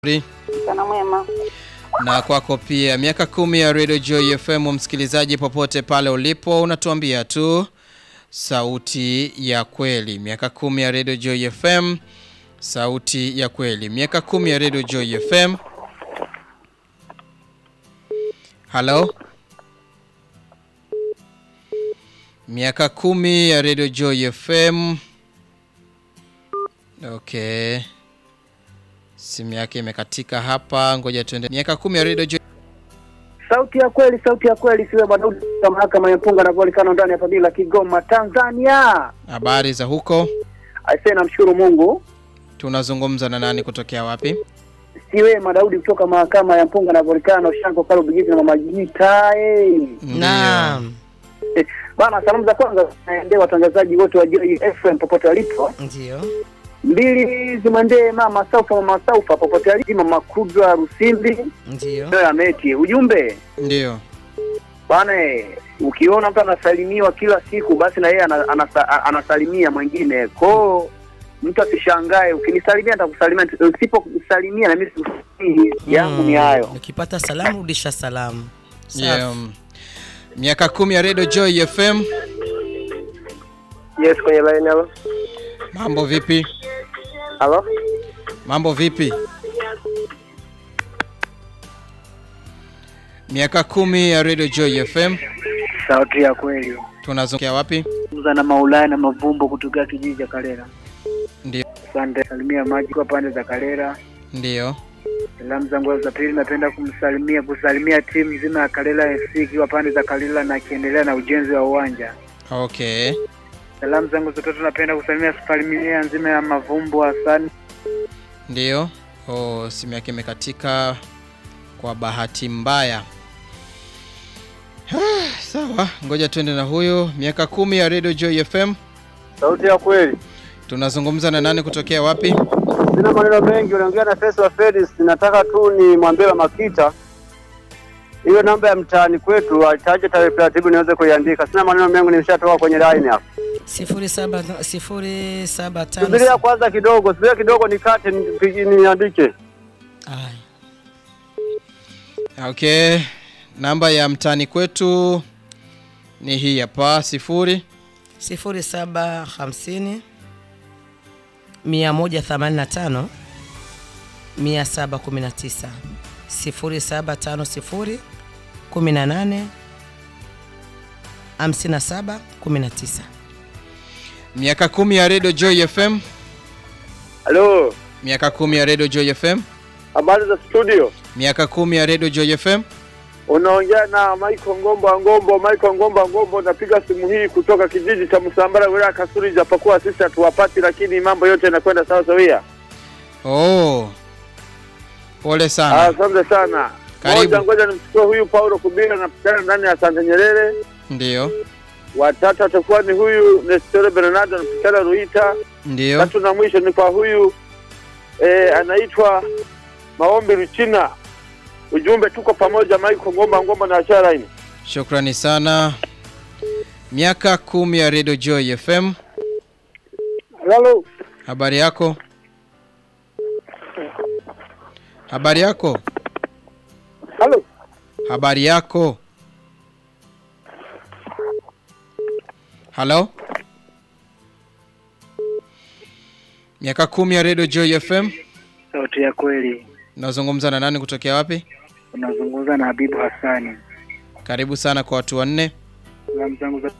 Mchana mwema. na kwako pia. Miaka kumi ya Radio Joy FM, msikilizaji popote pale ulipo, unatuambia tu sauti ya kweli. Miaka kumi ya Radio Joy FM, sauti ya kweli. Miaka kumi ya Radio Joy FM. Halo, miaka kumi ya Radio Joy FM. Okay. Simu yake imekatika hapa, ngoja tuende. Miaka kumi ya Radio Joy. Sauti ya kweli, sauti ya kweli, siwe Madaudi wa mahakama ya Mpunga na Volcano ndani ya Fadhila Kigoma, Tanzania. Habari za huko? Aisee, namshukuru Mungu. Tunazungumza na nani kutokea wapi? Siwe Madaudi kutoka mahakama ya Mpunga na Volcano, Shanko Kalo Bigiti na Mama Jita. Eh. Naam, Eh, Bana, salamu za kwanza zinaendea watangazaji wote wa Joy FM popote walipo. ndio. Mbili zimwendee mama Saufa, mama Saufa popote alipo, mama Kudra Rusimbi Ndio. ndio ameti. Ujumbe Ndio. bana, eh, ukiona mtu anasalimiwa kila siku, basi na yeye ana- anasa- anasalimia mwingine kwao. Mtu asishangae, ukinisalimia nitakusalimia, usipokusalimia na mimi sikusalimii. Yangu ni hayo. Ukipata salamu rudisha salamu. Safi. Yeah, um, miaka kumi ya Radio Joy FM. Yes, kwenye line halo. Mambo vipi? Halo. Mambo vipi? Miaka kumi ya Radio Joy FM. Sauti ya kweli. Tunazungumzia wapi? Zungumza na Maulana na Mavumbo kutoka kijiji cha Kalera. Ndio. Asante. Salimia maji kwa pande za Kalera. Ndio. Salamu zangu za pili napenda kumsalimia kusalimia timu nzima ya Kalera FC ikiwa pande za Kalera na akiendelea na ujenzi wa uwanja. Okay. Salamu zangu za tatu napenda kusalimia familia nzima ya Mavumbo Hassan. Ndio. Oh, simu yake imekatika kwa bahati mbaya. Sawa, ngoja tuende na huyo. Miaka kumi ya Radio Joy FM. Sauti ya kweli. Tunazungumza na nani kutokea wapi? Sina maneno mengi, unaongea na Feso wa Felix. Nataka tu ni mwambie wa Makita hiyo namba ya mtaani kwetu ataje tarehe taratibu niweze kuiandika. Sina maneno mengi, nimeshatoka kwenye line hapo. sifuri saba sifuri saba Subiria tano. kwanza kidogo, subiria kidogo nikate nipigi- niandike. Aya. Okay. Namba ya mtani kwetu ni hii hapa sifuri sifuri saba hamsini mia moja themanini na tano mia saba kumi na tisa sifuri saba tano sifuri kumi na nane hamsini na saba kumi na tisa. miaka kumi ya Radio Joy FM. Halo, Miaka kumi ya Radio Joy FM. habari za studio? Miaka kumi ya Radio Joy FM. Unaongea na Michael Ngomba Ngombo. Michael Ngomba Ngombo, napiga simu hii kutoka kijiji cha Msambara, wilaya Kasuri, japokuwa sisi hatuwapati, lakini mambo yote yanakwenda sawa sawia. Oh. Pole sana. Asante sana. Karibu. Moja, ngoja nimchukue huyu Paulo Kubira, napatikana ndani ya Santa Nyerere. Ndio. Watatu atakuwa ni huyu Nestor Bernardo, anapatikana Ruita. Ndio. Tatu na mwisho ni kwa huyu eh, anaitwa Maombi Ruchina. Ujumbe, tuko pamoja. Michael Ngomba Ngomba na achara ini. Shukrani sana. Miaka kumi ya Radio Joy FM. Halo. Habari yako? Habari yako? Halo. Habari yako? Halo? Miaka kumi ya Radio Joy FM. Sauti ya kweli. Nazungumza na nani kutokea wapi? Unazungumza na Habibu Hassani. Karibu sana kwa watu wanne. Salamu zangu za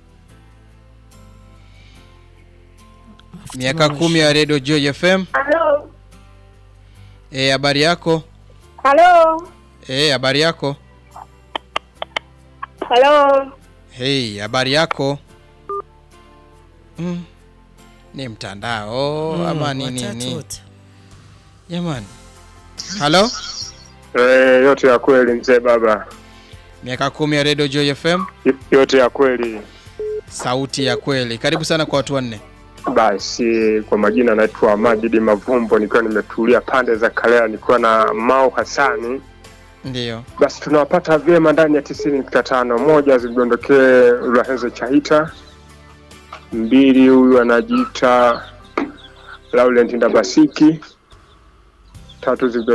Miaka kumi ya Radio Joy FM. Halo. Eh, habari yako? Halo. Eh, habari yako? Halo. Hey, habari yako? Mm. Ni mtandao Mm, ama ni watatu nini? wote. Jamani. Halo? Eh, yote ya kweli mzee baba, Miaka kumi ya Radio Joy FM. Y- yote ya kweli. Sauti ya kweli. Karibu sana kwa watu wanne. Basi kwa majina naitwa Majidi Mavumbo, nikiwa nimetulia pande za Kalea, nikiwa na Mau Hasani. Ndiyo. Basi tunawapata vyema ndani ya tisini nukta tano. Moja zidondokee Urahenze Chahita, mbili huyu anajiita Laurent Ndabasiki, tatu